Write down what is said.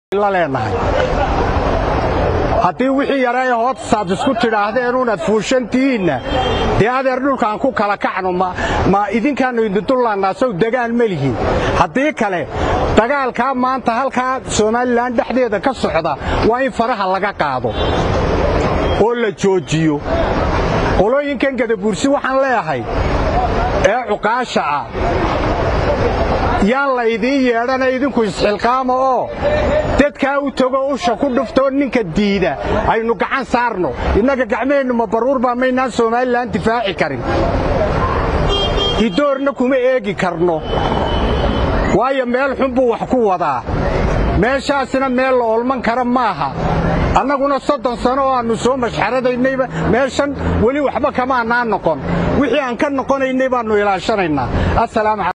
la leenahay haddii wixii yaree hoosaad isku tidhaahdeenuunaad fuushantihiinna dee adeer dhulkaan ku kala kacno ma idinkaannu idindullaannaa sow degaan ma lihin haddii kale dagaalkaa maanta halkaa somalilan dhexdeeda ka socda waa in faraha laga qaado oo la joojiyo qolooyinkan gadabuursi waxaan leeyahay ee cuqaasha ah yaan la idiin yeedhana idinku isxilqaama oo dadkaa u tego usha ku dhuftoo ninka diida aynu gacan saarno innaga gacmaheennu ma baruur baa maynaan somalilan difaaci karin idoorna kuma eegi karno waayo meel xun buu wax ku wadaa meeshaasina meel la olman kara maaha annaguna soddon sano oo aannu soo mashxaradaynayba meeshan weli waxba kamaanaa noqon wixii aan ka noqonaynay baannu ilaashanaynaa